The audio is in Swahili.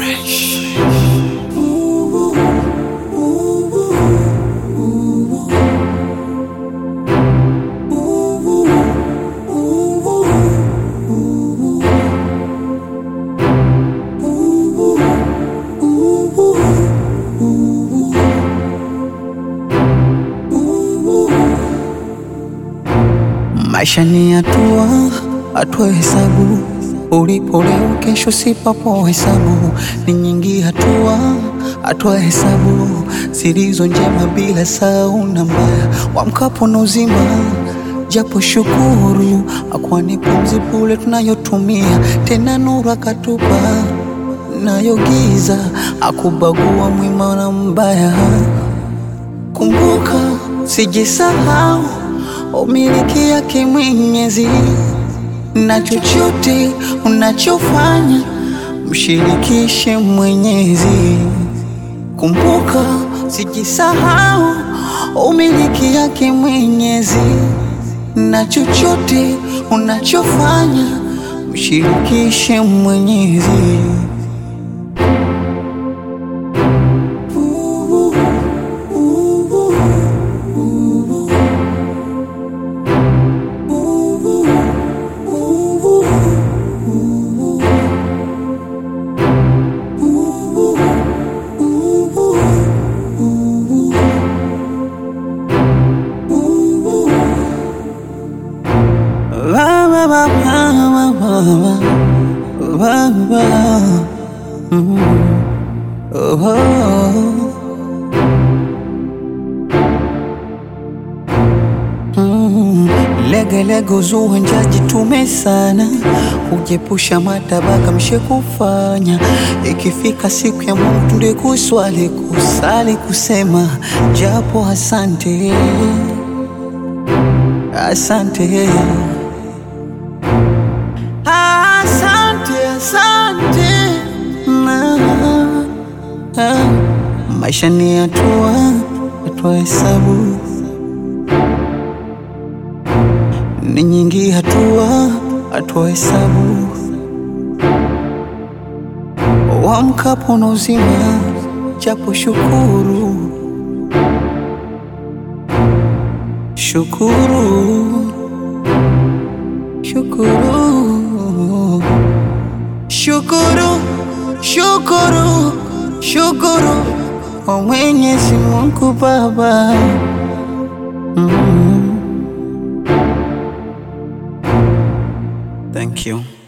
Fresh. Maisha ni hatua, hatua hesabu. Ulipo leo, kesho si papo hesabu. Ni nyingi hatua, hatua hesabu zilizo njema, bila sau na mbaya. Wamkapo na uzima, japo shukuru, akwani pumzi bure tunayotumia, tena nuru akatupa nayo giza, akubagua mwema na mbaya. Kumbuka, sijisahau umiliki yake Mwenyezi, na chochote unachofanya mshirikishe Mwenyezi. Kumbuka, sijisahau umiliki yake Mwenyezi, na chochote unachofanya mshirikishe Mwenyezi. Ba, ba, ba, ba, ba, ba, ba, ba. Mm. Oh, oh. Mm. Lege lege uzua njaji tume sana, hujepusha matabaka mshe kufanya. Ikifika siku ya Mungu tunde kuswali kusali kusema japo asante asante asante asante na, ah, maisha ni hatua hatua hesabu ni nyingi hatua hatua hesabu wamkapo na uzima japo shukuru shukuru shukuru shukuru shukuru shukuru kwa Mwenyezi Mungu Baba mm. Thank you.